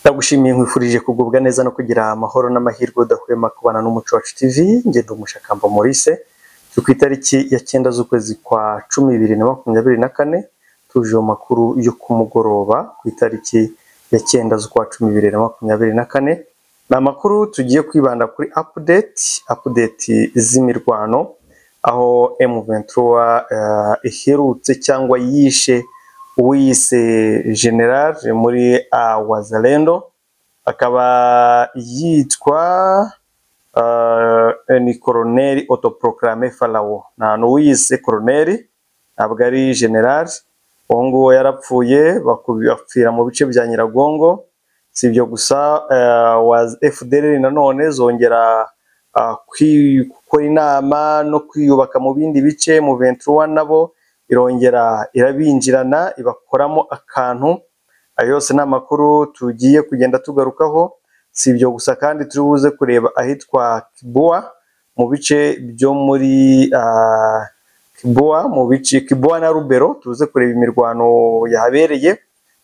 ndagushimiye nkwifurije kugubwa neza no kugira amahoro n'amahirwe udahwema kubana n'umuco wacu tv ngenda umushakamba Maurice turi ku itariki ya cyenda z'ukwezi kwa cumi bibiri na makumyabiri na kane tuje mu makuru yo ku mugoroba ku itariki ya cyenda z'ukwa cumi bibiri na makumyabiri na kane ni amakuru tugiye kwibanda kuri update update z'imirwano aho M23 eh, iherutse cyangwa yishe uwiyise general muri uh, Wazalendo akaba yitwa uh, ni koroneri autoproclame Farawo nta n'uwiyise koroneri ntabwo ari general uwo nguwo yarapfuye baku- bapfira mu bice bya Nyiragongo si ibyo gusa eh, wa FDLR nanone zongera ah, kwi- gukora inama no kwiyubaka mu bindi bice mu 21 nabo irongera irabinjirana ibakoramo akantu ayo yose ni amakuru tugiye kugenda tugarukaho si ibyo gusa kandi turi buze kureba ahitwa Kibua mu bice byo muri ah, Kibua mu bice Kibua na Rubero tuze kureba imirwano yahabereye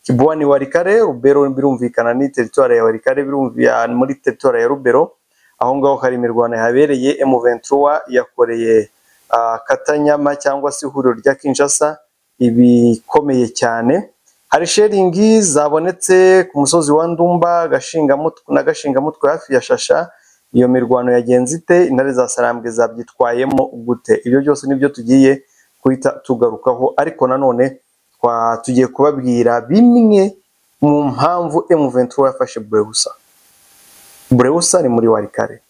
Kibua ni Warikare Rubero birumvikana ni teritwari ya Warikare birumvikana muri teritwari ya Rubero aho ngaho hari imirwano yahabereye M23 yakoreye ah, Katanyama cyangwa se ihuriro rya Kinshasa ibikomeye cyane hari sheringi zabonetse ku musozi wa Ndumba Gashingamutwe na Gashingamutwe hafi ya Shasha iyo mirwano yagenze ite intare za sarambwe zabyitwayemo gute ibyo byose nibyo tugiye guhita tugarukaho ariko nanone twa- tugiye kubabwira bimwe mu mpamvu M23 yafashe Bureusa Bureusa ni muri Warikare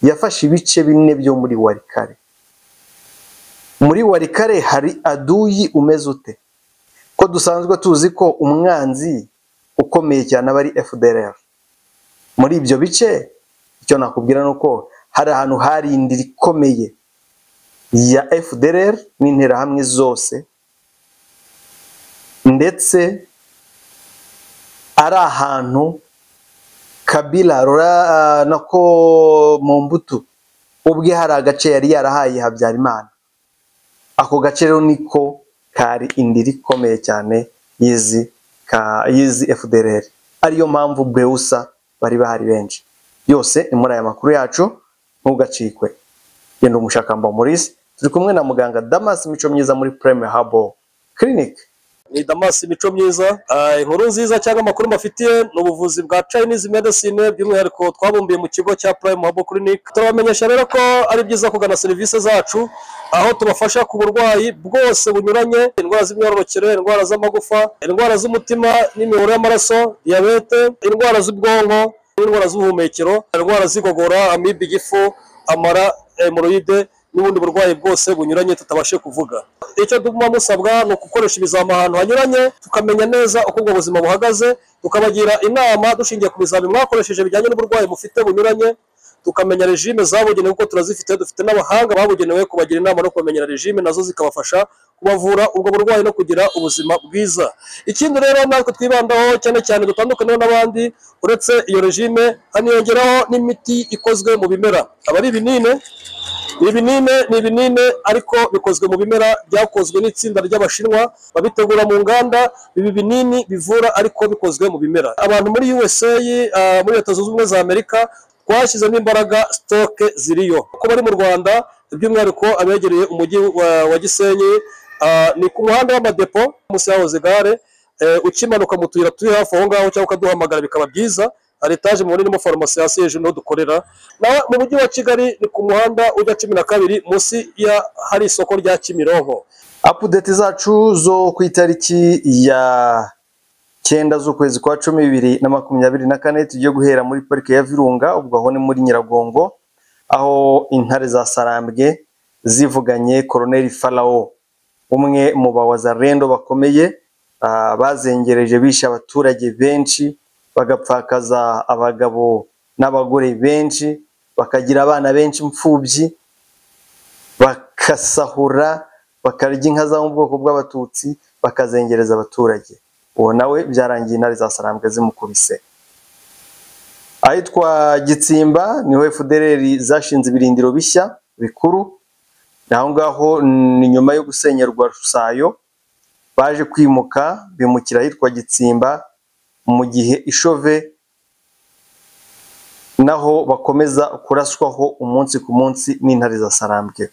yafashe ibice bine byo muri Warikare muri Warikare hari aduyi umeze ute ko dusanzwe tuzi ko umwanzi ukomeye cyane aba ari FDLR muri ibyo bice icyo nakubwira ni uko hari ahantu hari inda ikomeye ya FDLR n'interahamwe zose ndetse ari ahantu Kabila Laura nako mu mbuto ubwe hari agace yari yarahaye Habyarimana ako gace rero niko kari indiri ikomeye cyane y'izi ka- y'izi FDLR ariyo mpamvu Beusa bari bahari benshi yose ni muri aya makuru yacu ntugacikwe genda umushakamba Maurice turi kumwe na muganga Damas Mico myiza muri Premier Herbal Clinic ni damasi mico myiza Ah, inkuru nziza cyangwa amakuru mbafitiye ni ubuvuzi bwa chinese medicine by'umwihariko twabumbiye mu kigo cya prime habo clinic turabamenyesha rero ko ari byiza kugana serivisi zacu aho tubafasha ku burwayi bwose bunyuranye indwara z'imyororokere indwara z'amagufa indwara z'umutima n'imiyoboro y'amaraso diyabete indwara z'ubwonko n'indwara z'ubuhumekero indwara z'igogora amibe igifu amara hemoroide n'ubundi burwayi bwose bunyuranye tutabashe kuvuga icyo tuba musabwa ni ugukoresha ibizami ahantu hanyuranye tukamenya neza uko ubwo buzima buhagaze tukabagira inama dushingiye ku bizami mwakoresheje bijyanye n'uburwayi mufite bunyuranye tukamenya regime zabugenewe kuko turazifite dufite n'abahanga babugenewe kubagira inama no kubamenyera regime nazo zikabafasha kubavura ubwo burwayi no kugira ubuzima bwiza ikindi rero natwe twibandaho cyane cyane dutandukaneho n'abandi uretse iyo regime haniyongeraho n'imiti ikozwe mu bimera aba ari ibinini ibinini ni ibinini ariko bikozwe mu bimera byakozwe n'itsinda ry'abashinwa babitegura mu nganda ibi binini bivura ariko bikozwe mu bimera abantu muri USA ah, muri leta zunze ubumwe za Amerika twashyizemo imbaraga sitoke ziriyo uko bari mu Rwanda by'umwihariko abegereye umujyi wa, wa Gisenyi ah, ni ku muhanda w'amadepo munsi yahoze gare eh, ukimanuka mu tuyira turi hafi aho ngaho cyangwa ukaduhamagara bikaba byiza hari etaje mubona irimo farumasi hasi hejuru niho dukorera na mu mujyi wa kigali ni ku muhanda ujya cumi na kabiri munsi ya hari isoko rya kimironko update zacu zo ku itariki ya cyenda z'ukwezi kwa cumi bibiri na makumyabiri na kane tugiye guhera muri parike ya Virunga ubwo aho ni muri Nyiragongo aho intare za Sarambwe zivuganye Koloneli Farawo umwe mu bawazarendo bakomeye ah, bazengereje bishe abaturage benshi bagapfakaza abagabo n'abagore benshi bakagira abana benshi imfubyi bakasahura bakarya inka zo mu bwoko bw'abatutsi bakazengereza abaturage uwo nawe byarangiye intare za sarambwe zimukubise ahitwa gitsimba niho fdrr zashinze ibirindiro bishya bikuru aho ngaho ni nyuma yo gusenyerwa rusayo baje kwimuka bimukira ahitwa gitsimba mu gihe ishove naho bakomeza kuraswaho umunsi ku munsi n'intare za sarambwe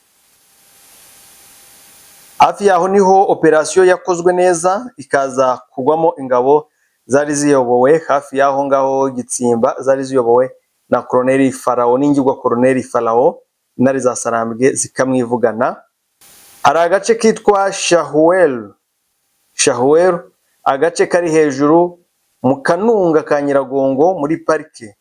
hafi yaho niho operasiyo yakozwe neza ikaza kugwamo ingabo zari ziyobowe hafi y'aho ngaho gitsimba zari ziyobowe na koroneli farawo n'ingirwa koroneli farawo intare za sarambwe zikamwivugana hari agace kitwa shahuweru shahuweru agace kari hejuru mu kanunga ka nyiragongo muri parike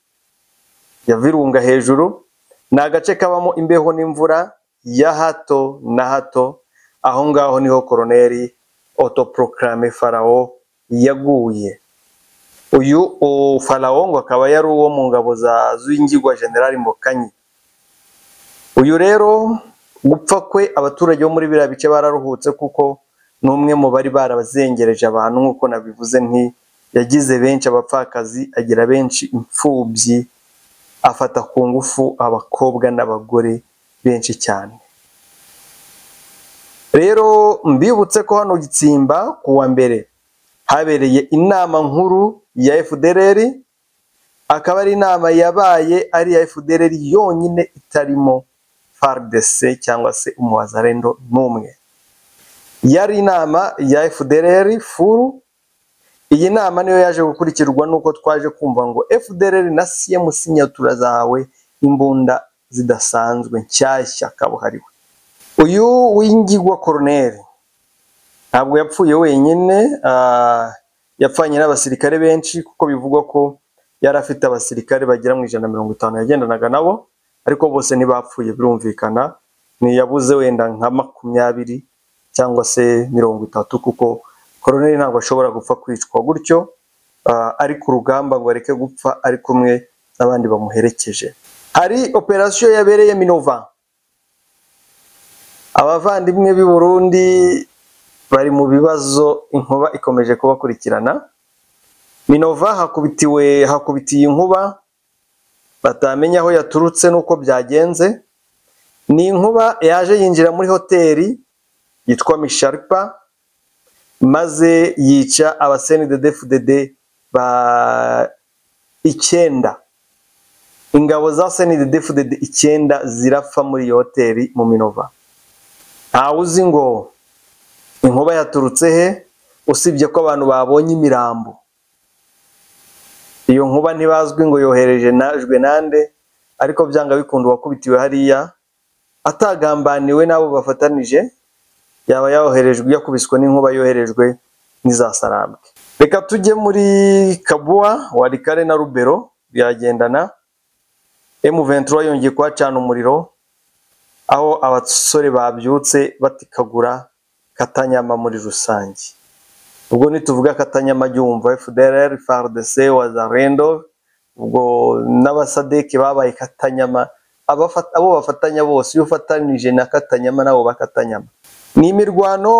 ya virunga hejuru ni agace kabamo imbeho n'imvura ya hato na hato aho ngaho niho koroneri otoporokarame farawo yaguye uyu o, farawo ngo akaba yari uwo mu ngabo za z'ingirwa generali mbokanyi uyu rero gupfa kwe abaturage bo muri biriya bice bararuhutse kuko ni umwe mu bari barabazengereje abantu nk'uko nabivuze nti yagize benshi abapfakazi agira benshi imfubyi afata ku ngufu abakobwa n'abagore benshi cyane rero mbibutse ko hano gitsimba ku wa mbere habereye inama nkuru ya FDLR akaba ari inama yabaye ari iya FDLR yonyine itarimo FARDC cyangwa se umuhazarendo n'umwe yari inama ya FDLR furu iyi nama niyo yaje gukurikirwa nuko twaje kumva ngo FDLR na CMC nyatura zawe imbunda zidasanzwe nshyashya kabuhariwe uyu w'ingigwa koroneri ntabwo yapfuye wenyine ah, yapfanye n'abasirikare benshi kuko bivugwa ko yari afite abasirikare bagera mu ijana na mirongo itanu yagendanaga nabo ariko bose ntibapfuye birumvikana ntiyabuze wenda nka makumyabiri cyangwa se mirongo itatu kuko koroneri ntabwo ashobora gupfa kwicwa gutyo ah, ari ku rugamba ngo areke gupfa ari kumwe n'abandi bamuherekeje hari operasiyo yabereye minova abavandimwe b'i burundi bari mu bibazo inkuba ikomeje kubakurikirana minova hakubitiwe hakubitiye inkuba batamenya aho yaturutse n'uko byagenze ni inkuba yaje yinjira muri hoteli yitwa misharipa maze yica abaseni de defudede ba icyenda ingabo za seni de defudede icyenda zirapfa muri iyo hoteli mu minova ntawe uzi ngo inkuba yaturutse he usibye ko abantu babonye imirambo iyo nkuba ntibazwi ngo yohereje najwe nande ariko byanga bikunda uwakubitiwe hariya atagambaniwe n'abo bafatanije yaba yoherejwe yakubiswe n'inkuba yoherejwe n'iza sarambwe reka tujye muri kabuwa warikare na rubero biragendana M23 yongeye kuhacana umuriro aho abasore babyutse batikagura Katanyama muri rusange ubwo nituvuga Katanyama jya wumva FDLR, FARDC, Wazarendo ubwo n'abasadeki babaye Katanyama abafata- abo bafatanya bose iyo ufatanije na Katanyama nabo bakatanyama ni imirwano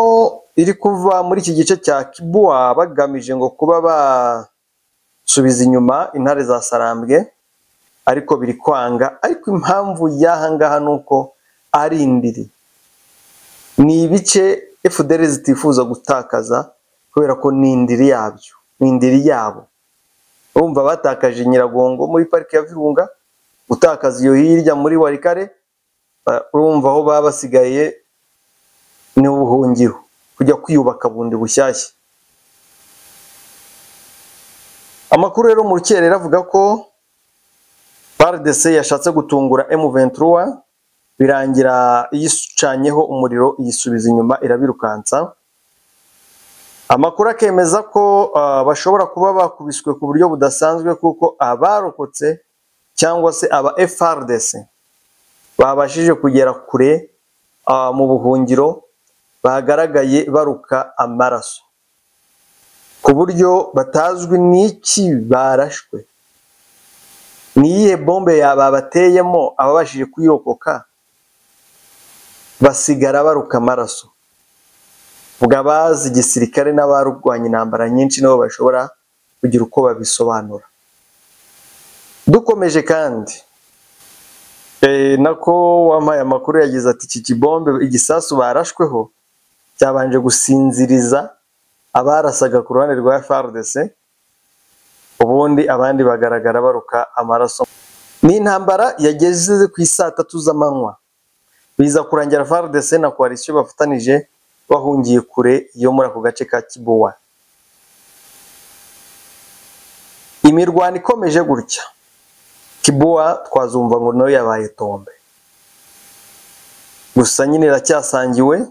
iri kuva muri iki gice cya Kibwa bagamije ngo kuba basubiza inyuma intare za Sarambwe ariko biri kwanga ariko impamvu y'aha ngaha ni uko ari indiri ni ibice FDR zitifuza gutakaza kubera ko ni indiri yabyo ni indiri yabo urumva batakaje nyiragongo muri pariki ya virunga gutakaza iyo hirya muri warikare eh, urumva aho baba basigaye ni ubuhungiro kujya kwiyubaka bundi bushyashya amakuru rero mu rukerera avuga ko FARDC yashatse gutungura M23 birangira iyicanyeho umuriro iyisubiza inyuma irabirukansa amakuru akemeza ko ah, bashobora kuba bakubiswe ku buryo budasanzwe kuko abarokotse cyangwa se aba FARDC babashije kugera kure ah, mu buhungiro bagaragaye baruka amaraso ku buryo batazwi n'iki barashwe ni iyihe bombe ya- babateyemo ababashije kuyirokoka basigara baruka amaraso ubwo abazi igisirikare n'abarwanya intambara nyinshi nabo bashobora kugira uko babisobanura dukomeje kandi eh, nako wampaye amakuru yagize ati iki kibombe igisasu barashweho cyabanje gusinziriza abarasaga ku ruhande rwa FARDC ubundi abandi bagaragara baruka amaraso ni intambara yageze ku isaa tatu z'amanywa biza kurangira FARDC na coalition bafatanije bahungiye kure yo muri ako gace ka Kibowa imirwano ikomeje gutya Kibowa twazumva ngo nayo yabaye tombe gusa nyine iracyasangiwe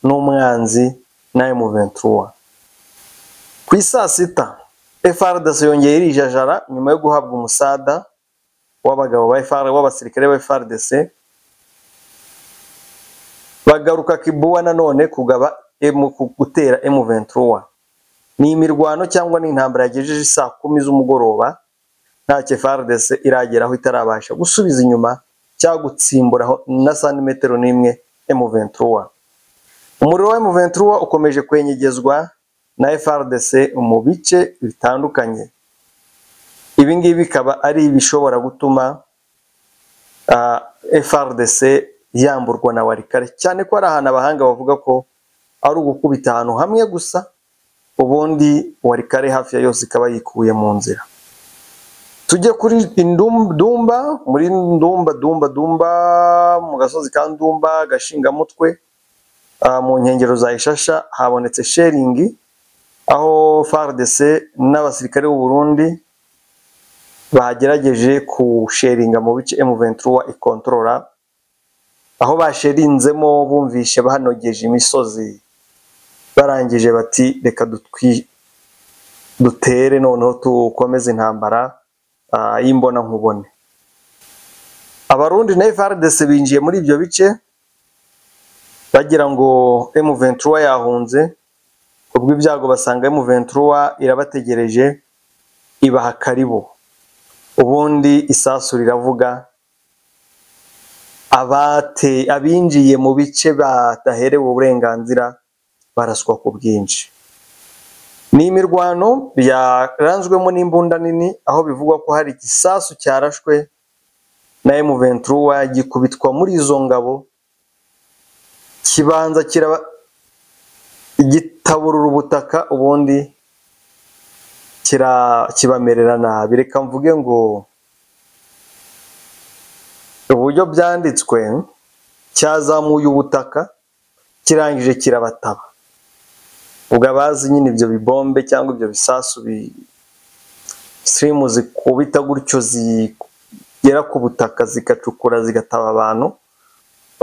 n'umwanzi na M23 ku isaa sita FARDC yongeye irijajara nyuma yo guhabwa umusada w'abagabo ba FAR w'abasirikare ba FARDC bagaruka Kibuwa nanone kugaba M- ku- gutera M23 ni imirwano cyangwa ni intambara yagejeje saa kumi z'umugoroba ntacyo FARDC irageraho itarabasha gusubiza inyuma cyangwa gutsimburaho na santimetero n'imwe M23 umuriro wa M23 ukomeje kwenyegezwa na FARDC mu bice bitandukanye ibi ngibi bikaba ari ibishobora gutuma ah, FRDC yamburwa na warikare cyane ko ari ahantu abahanga bavuga ko ari ugukubita ahantu hamwe gusa ubundi warikare hafi ya yose ikaba yikuye mu nzira tujye kuri Indum- Dumba muri Ndumba Dumba Dumba mu gasozi ka Ndumba gashingamutwe ah, mu nkengero za Ishasha habonetse sheringi aho FARDC n'abasirikare b'u Burundi bagerageje kusheringa mu bice M23 ikontorora aho basherinzemo bumvishe bahanogeje imisozi barangije bati reka dutwi dutere noneho tukomeze intambara ah, y'imbona nkubone abarundi na FARDC binjiye muri ibyo bice bagira ngo M23 yahunze kubwo ibyago basanga M23 irabategereje ibaha karibu ubundi isasu riravuga abate abinjiye mu bice bataherewe uburenganzira baraswa ku bwinshi ni imirwano yaranzwemo n'imbunda nini aho bivugwa ko hari igisasu cyarashwe na M23 gikubitwa muri izo ngabo kibanza kiraba gitaburura ubutaka ubundi kira kibamerera nabi reka mvuge ngo uburyo byanditswe cyazamuye ubutaka kirangije kirabataba ubwo abazi nyine ibyo bibombe cyangwa ibyo bisasu bi sirimu zikubita gutyo zigera ku butaka zigacukura zigataba abantu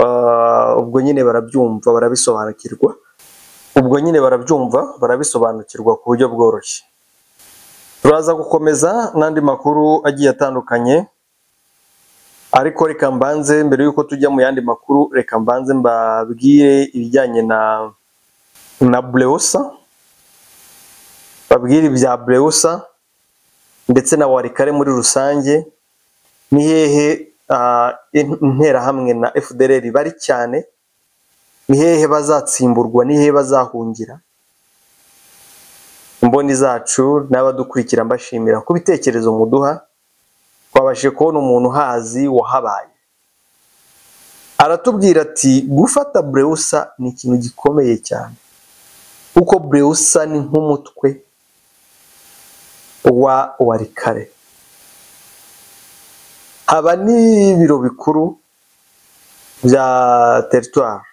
ah, ubwo nyine barabyumva barabisobanukirwa ubwo nyine barabyumva barabisobanukirwa ku buryo bworoshye turaza gukomeza n'andi makuru agiye atandukanye ariko reka mbanze mbere y'uko tujya mu yandi makuru reka mbanze mbabwire ibijyanye na na burewusa babwire ibya burewusa ndetse na warikare muri rusange ni hehe ah, in- interahamwe na fdr bari cyane ni hehe bazatsimburwa ni hehe bazahungira imboni zacu n'abadukurikira mbashimira ku bitekerezo muduha twabashije kubona umuntu uhazi wahabaye aratubwira ati gufata burewusa ni ikintu gikomeye cyane kuko burewusa ni nk'umutwe wa warikare haba n'ibiro bikuru bya teritwari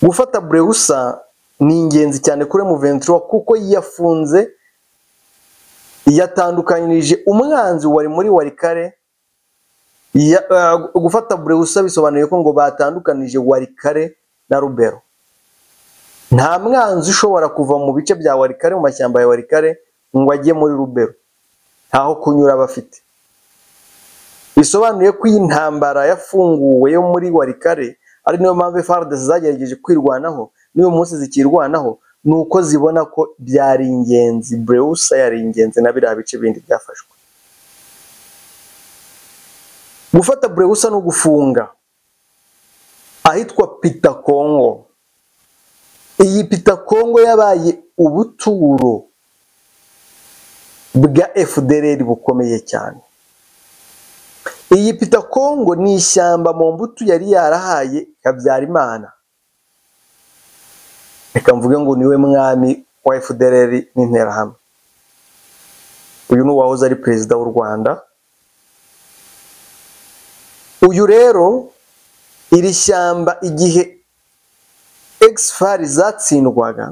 gufata burewusa ni ingenzi cyane kuri Muventura kuko yafunze yatandukanirije umwanzi wari muri warikare Ya- ah, gufata burewusa bisobanuye ko ngo batandukanije warikare na rubero nta mwanzi ushobora kuva mu bice bya warikare mu mashyamba ya warikare ngo ajye muri rubero ntaho kunyura bafite bisobanuye ko iyi ntambara yafunguwe yo muri warikare ari niyo mpamvu FARDC zagerageje kwirwanaho n'uyu munsi zikirwanaho ni uko zibona ko byari ingenzi burewusa yari ingenzi na biriya bice bindi byafashwe gufata burewusa ni ugufunga ahitwa pita kongo iyi pita kongo yabaye ubuturo bwa FDLR bukomeye cyane iyi pita kongo ni ishyamba mu mbuto yari yarahaye habyarimana reka mvuge ngo niwe mwami wa FDLR n'interahamwe uyu ni uwahoze ari perezida w'u rwanda uyu rero iri shyamba igihe egifari zatsindwaga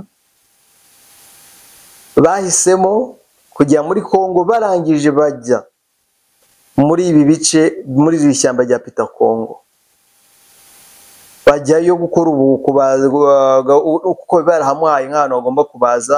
bahisemo kujya muri kongo barangije bajya muri ibi bice muri iri shyamba rya pita kongo bajyayo gukora ubu kubaga kuko barahamuhaye nk'ahantu bagomba kubaza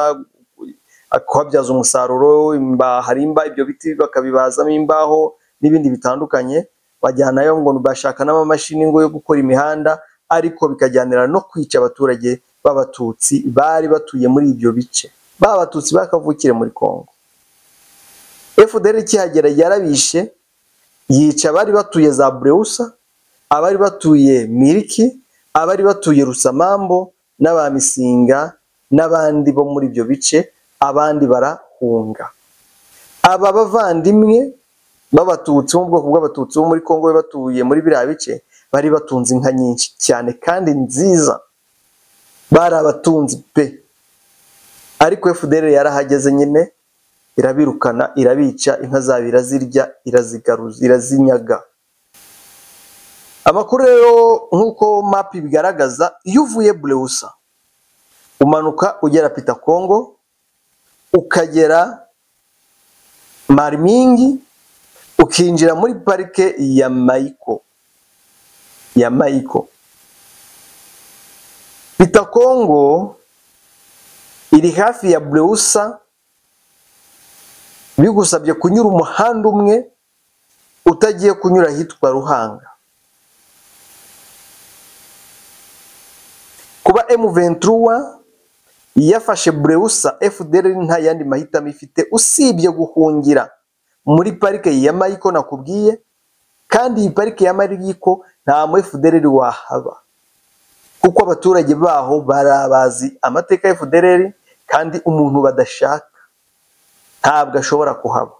akababyaza umusaruro imba- harimba ibyo biti bakabibazamo imbaho n'ibindi bitandukanye bajyanayo ngo bashaka n'amamashini ngo yo gukora imihanda ariko bikajyanira no kwica abaturage b'abatutsi bari batuye muri ibyo bice b'abatutsi bakavukire muri Kongo FDR ikihagera yarabishe yica abari batuye za Breusa abari batuye Miriki abari batuye Rusamambo n'abamisinga n'abandi bo muri ibyo bice abandi barahunga aba bavandimwe b'abatutsi bo mu bwoko bw'abatutsi bo muri Kongo batuye muri biriya bice bari batunze inka nyinshi cyane kandi nziza bari abatunzi pe ariko FDR yarahageze nyine irabirukana irabica inka zabo irazirya irazigaruza irazinyaga amakuru rero nk'uko mapi bigaragaza iyo uvuye Breusa umanuka ugera Pita Kongo ukagera Marmingi ukinjira muri parike ya Maiko ya Maiko Pita Kongo iri hafi ya Breusa bigusabye kunyura umuhanda umwe utagiye kunyura ahitwa Ruhanga kuba M23 yafashe Breusa FDR nta yandi mahitamo ifite usibye guhungira muri parike ya Mayiko nakubwiye kandi iyi parike ya Mayiko nta mu FDR wahaba kuko abaturage baho barabazi amateka ya FDR kandi umuntu badashaka ntabwo ashobora kuhaba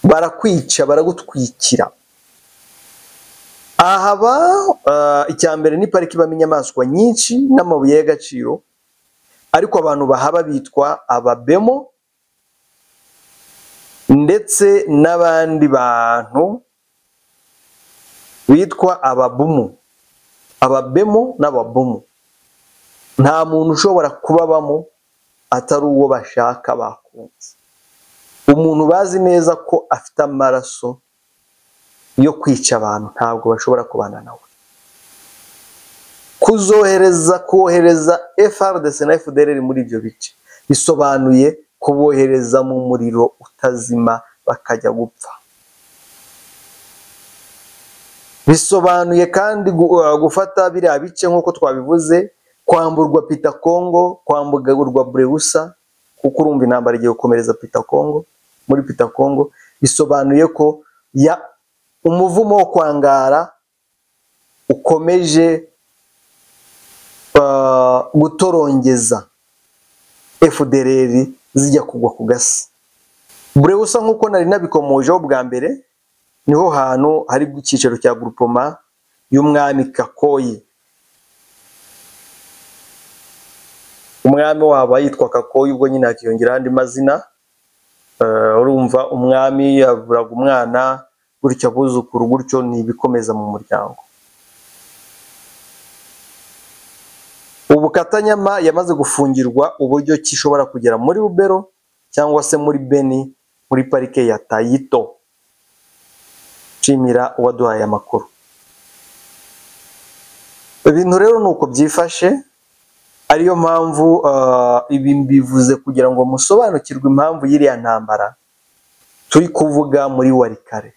barakwica baragutwikira ahaba uh, icya mbere ni pariki ibamo inyamaswa nyinshi n'amabuye y'agaciro ariko abantu bahaba bitwa ababemo ndetse n'abandi bantu bitwa ababumu ababemo n'ababumu nta muntu ushobora kubabamo atari uwo bashaka bakunze umuntu bazi neza ko afite amaraso yo kwica abantu ntabwo bashobora kubana nawe kuzohereza kohereza FRDC na FDLR muri ibyo bice bisobanuye kubohereza mu muriro utazima bakajya gupfa bisobanuye kandi gu- uh, gufata biriya bice nk'uko twabivuze kwamburwa Pita Kongo kwamburwa Breusa kuko urumva intambara igiye gukomereza Pita Kongo muri Pita Kongo bisobanuye ko ya umuvumo wo kwangara ukomeje uh, gutorongeza FDLR zijya kugwa ku gasi Breusa nk'uko nari nabikomojeho bwa mbere niho hantu hari icyicaro cya groupement y'umwami Kakoye umwami wabo yitwa Kakoye ubwo nyine hakiyongeraho andi mazina Uh, urumva umwami yaburaga umwana gutyo abuzukuru gutyo ni ibikomeza mu muryango ubu Katanyama yamaze gufungirwa uburyo ki ishobora kugera muri Rubero cyangwa se muri Beni muri parike ya Tayito nshimira uwaduhaye amakuru ibintu rero ni uko byifashe ariyo mpamvu ah, ibi mbivuze kugira ngo musobanukirwe impamvu y'iriya ntambara turi kuvuga muri Warikare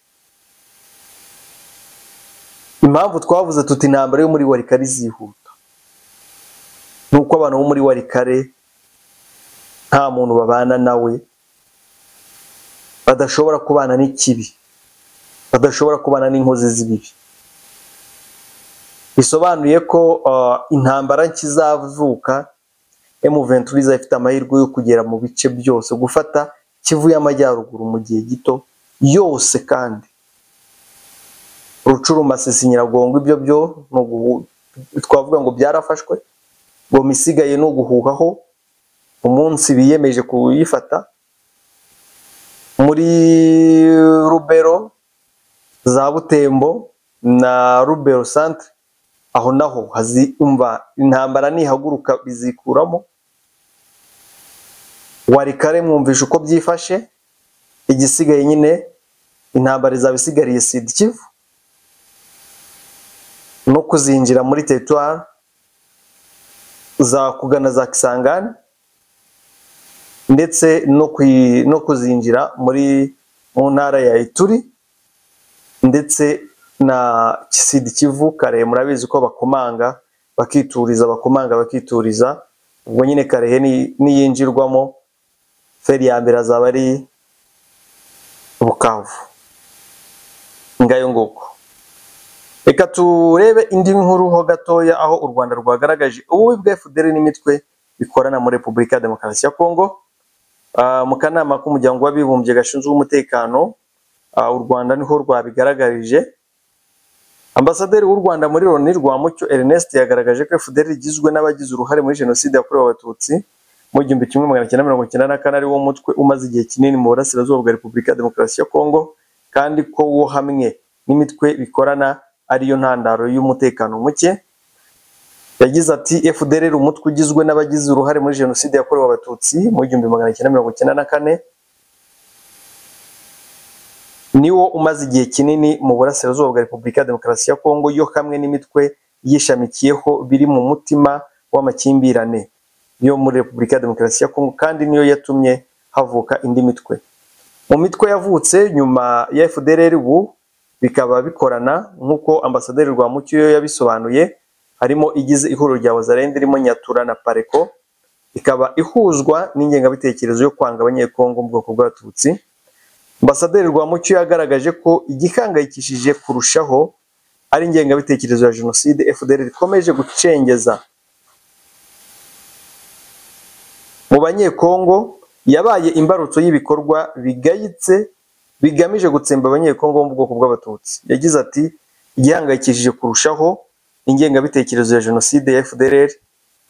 impamvu twavuze tuti intambara yo muri Warikare izihuta ni uko abantu bo muri warikare nta muntu babana nawe badashobora kubana n'ikibi badashobora kubana n'inkozi z'ibibi bisobanuye ko uh, intambara nkizavuka M23 izafite amahirwe yo kugera mu bice byose gufata Kivu y'amajyaruguru mu gihe gito yose kandi Rucurumasisi Nyiragongo ibyo byo ni uguhu- twavuga ngo byarafashwe goma isigaye ni uguhuhaho umunsi biyemeje kuyifata muri rubero za butembo na rubero centre aho naho hazi umva intambara nihaguruka bizikuramo warikare mwumvisha uko byifashe igisigaye nyine intambara izaba isigariye sida kivu no kuzinjira muri teritwari za kugana za kisangani ndetse no kwi- no kuzinjira muri mu ntara ya ituri ndetse na kisidi kivu kare murabizi ko bakomanga bakituriza bakomanga bakituriza ubwo nyine karehe ni- niyinjirwamo feri ya mbere azaba ari bukavu ngayo nguko reka turebe indi nkuru ho gatoya aho u rwanda rwagaragaje ububi bwa fdr n'imitwe bikorana muri repubulika ya demokarasi ya kongo Ah, mu kanama k'umuryango w'abibumbye gashinzwe umutekano ah, u rwanda niho rwabigaragarije ambasaderi w'u rwanda muri loni rwamucyo ernest yagaragaje ko fdr rigizwe n'abagize uruhare muri jenoside yakorewe abatutsi mu igihumbi kimwe magana cyenda mirongo icyenda na kane ari wo mutwe umaze igihe kinini mu burasirazuba bwa repubulika ya demokarasi ya kongo kandi ko wo hamwe n'imitwe bikorana ariyo ntandaro y'umutekano muke yagize ati FDLR umutwe ugizwe n'abagize uruhare muri jenoside yakorewe abatutsi mu igihumbi magana cyenda mirongo cyenda na kane niwo umaze igihe kinini mu burasirazuba bwa repubulika ya demokarasi ya kongo yo hamwe n'imitwe yishamikiyeho biri mu mutima w'amakimbirane yo muri repubulika ya demokarasi ya kongo kandi niyo yatumye havuka indi mitwe mu mitwe yavutse nyuma ya FDLR ubu bikaba bikorana nk'uko ambasaderi Rwamucyo yabisobanuye harimo igize ihuriro rya Wazarende irimo Nyatura na Pareko ikaba ihuzwa n'ingengabitekerezo yo kwanga abanyekongo mu bwoko bw'abatutsi ambasaderi Rwamucyo yagaragaje ko igihangayikishije kurushaho ari ingengabitekerezo ya jenoside FDR ikomeje gucengeza mu banyekongo yabaye imbarutso y'ibikorwa bigayitse bigamije gutsemba abanyekongo bo mu bwoko bw'abatutsi yagize ati igihangayikishije kurushaho ingengabitekerezo ya jenoside ya FDLR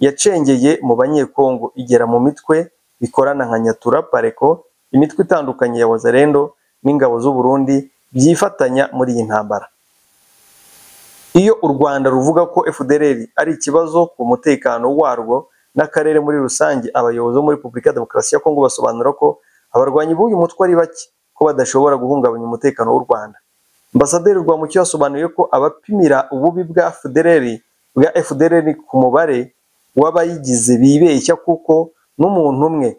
yacengeye mu banyekongo igera mu mitwe bikorana nka Nyatura Pareko imitwe itandukanye ya Wazalendo n'ingabo z'u Burundi byifatanya muri iyi ntambara iyo u Rwanda ruvuga ko FDLR ari ikibazo ku mutekano warwo n'akarere muri rusange abayobozi bo muri Repubulika ya Demokarasi ya Kongo basobanura ko abarwanyi b'uyu mutwe ari bake ko badashobora guhungabanya umutekano w'u Rwanda Ambasaderi Rwamucyo yasobanuye ko abapimira ububi bwa FDLR bwa FDLR ku mubare w'abayigize bibeshya kuko n'umuntu umwe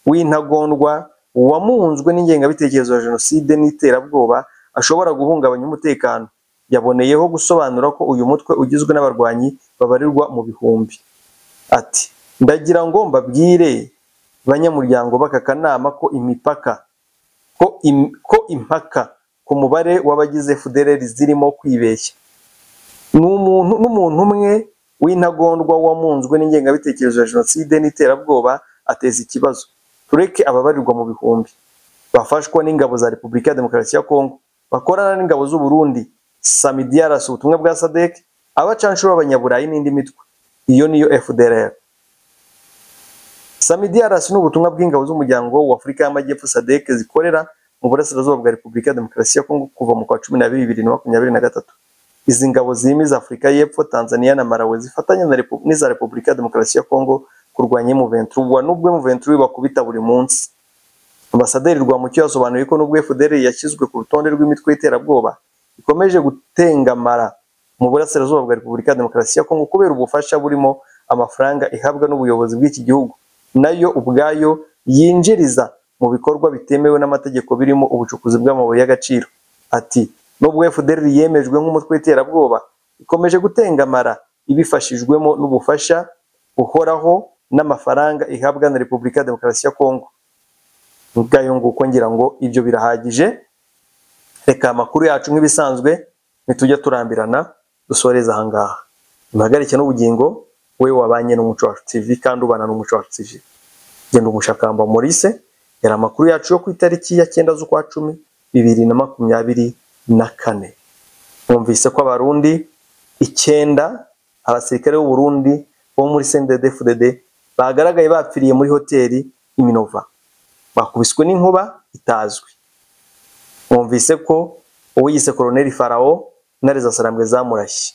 w'intagondwa wamunzwe n'ingengabitekerezo ya jenoside n'iterabwoba ashobora guhungabanya umutekano yaboneyeho gusobanura ko uyu mutwe ugizwe n'abarwanyi babarirwa mu bihumbi ati ndagira ngo mbabwire banyamuryango b'aka kanama ko imipaka ko, im, ko impaka ku mubare w'abagize FDLR zirimo kwibeshya n'umuntu n'umuntu umwe w'intagondwa wamunzwe n'ingengabitekerezo ya jenoside n'iterabwoba ateza ikibazo tureke ababarirwa mu bihumbi bafashwa n'ingabo za Repubulika ya Demokarasi ya Kongo bakorana n'ingabo z'u Burundi Samidiaras ubutumwa bwa SADC abacanshuro b'abanyaburayi n'indi mitwe iyo niyo FDLR Samidiaras ni ubutumwa bw'ingabo z'umuryango wa Afurika y'Amajyepfo SADC zikorera mu burasirazuba bwa Repubulika ya Demokarasi ya Kongo kuva mu kwa cumi na bibiri bibiri na makumyabiri na gatatu izi ngabo zimiza Afurika y'Epfo Tanzania na Malawi zifatanya na Repu- n'iza Repubulika ya Demokarasi ya Kongo kurwanya M23 wa nubwo M23 bakubita buri munsi Ambasaderi Rwamucyo yasobanuye ko nubwo FDR yashyizwe ku rutonde rw'imitwe y'iterabwoba ikomeje gutengamara mu burasirazuba bwa Repubulika ya Demokarasi ya Kongo kubera ubufasha burimo amafaranga ihabwa n'ubuyobozi bw'iki gihugu nayo ubwayo yinjiriza mu bikorwa bitemewe n'amategeko birimo ubucukuzi bw'amabuye y'agaciro ati nubwo FDR yemejwe nk'umutwe w'iterabwoba ikomeje gutengamara ibifashijwemo n'ubufasha buhoraho n'amafaranga ihabwa na Repubulika ya Demokarasi ya Kongo ubwayo nguko ngira ngo ibyo birahagije reka amakuru yacu nk'ibisanzwe ntitujya turambirana dusoreze ahangaha impagarike n'ubugingo we wabanye n'umuco wacu tv kandi ubana n'umuco wacu tv genda umushakamba Maurice yari amakuru yacu yo ku itariki ya cyenda z'ukwa cumi bibiri na makumyabiri na kane mwumvise ko abarundi icyenda abasirikare b'u Burundi bo muri sendede fudede bagaragaye bapfiriye muri hoteli iminova bakubiswe n'inkuba itazwi mwumvise ko uwiyise koroneli farawo intare za sarambwe zamurashye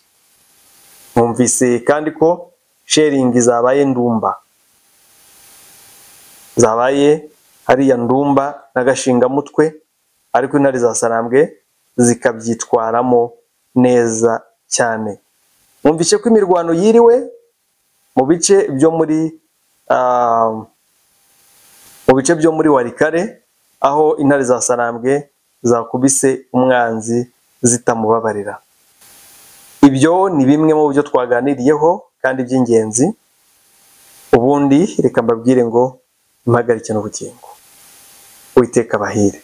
mwumvise kandi ko sheringi zabaye ndumba zabaye hariya ndumba n'agashingamutwe ariko intare za sarambwe zikabyitwaramo neza cyane mwumvise ko imirwano yiriwe mu bice byo muri ah, mu bice byo muri warikare aho intare za sarambwe zakubise umwanzi zitamubabarira ibyo ni bimwe mu byo twaganiriyeho kandi by'ingenzi ubundi reka mbabwire ngo impagarike n'ubugingo witeka bahire